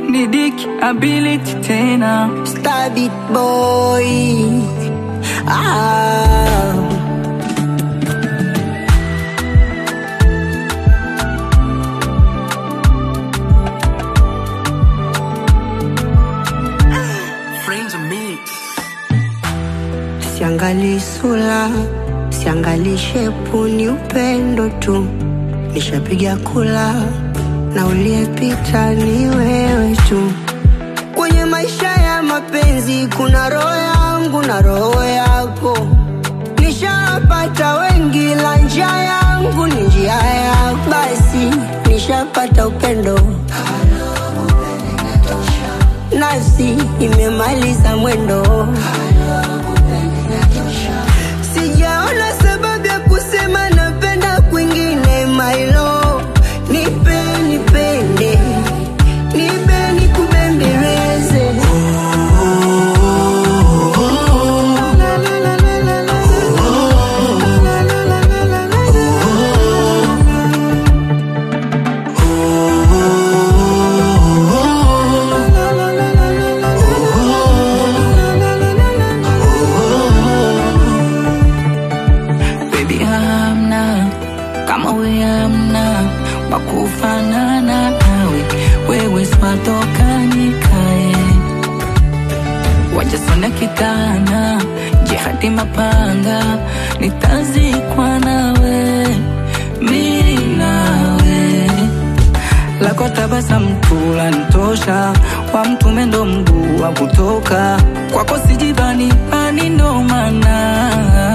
ni Dick ability tena Stabit boy ah. Siangali sura, siangali shepu, ni upendo tu. Nishapiga kula na uliyepita ni wewe tu. Kwenye maisha ya mapenzi kuna roho yangu na roho yako. Nishapata wengi, la njia yangu ni njia yako. Basi nishapata upendo nasi imemaliza mwendo. Sijaona sababu ya kusema napenda kwingine, my love. Nipe nipende, nipe nikubembeleze. La, la, la, la, la, la. La, la, la, la, la, la. La, la, la, la, la, la. La, la, la, la, la, la. baby hamna kama we hamna wakufanana nawe wewe swatokanikae wajasona kitana jihadi mapanga nitazikwa nawe mi nawe lako tabasamu tu lanitosha, wa mtume ndo mguu wa kutoka kwako, sijibani ani ndo maana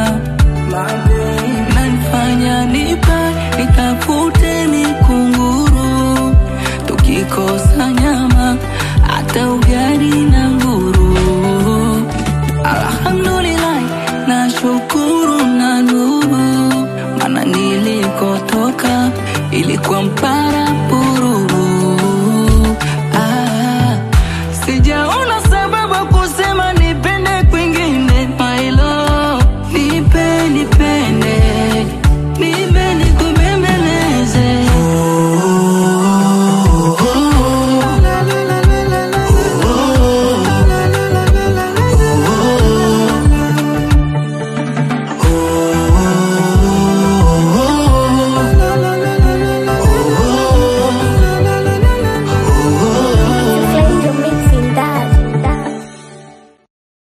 nanifanya nipa nitafute mikunguru, tukikosa nyama hata ugali na nguru. Alhamdulillah, nashukuru na nuru, maana nilikotoka ilikuwa mparabu